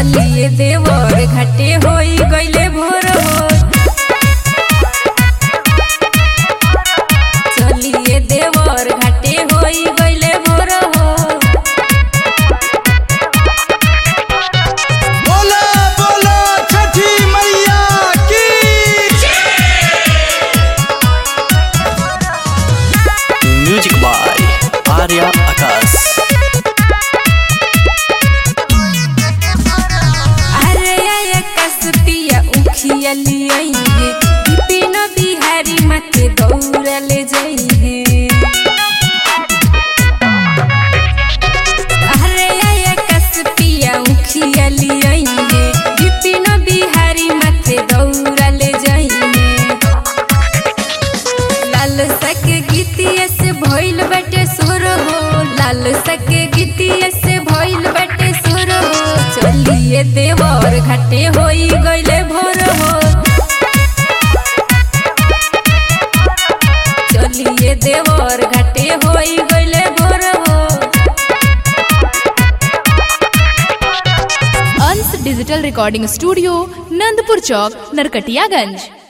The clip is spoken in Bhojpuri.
चलिए देवर घाटे होई गइले भोर हो चलिए देवर घाटे होई गइले भोर हो बोला बोला छठी मैया की म्यूजिक बाय आर्या आकाश अरे आया कसपिया उखिया लियाइहे बिपिन बिहारी माथे दौड़ा ले जाइहे अरे आया कसपिया उखिया लियाइहे बिपिन बिहारी माथे दौड़ा ले जाइहे लाल सक गीतिया से भइल बटे सुर हो लाल सक गीतिया से भइल बटे सुर हो चलिए देवर घाटे होई गइले भोर हो चलिए देवर घाटे होई गइले भोर हो Ansh digital recording studio Nandpur Chowk Narkatiaganj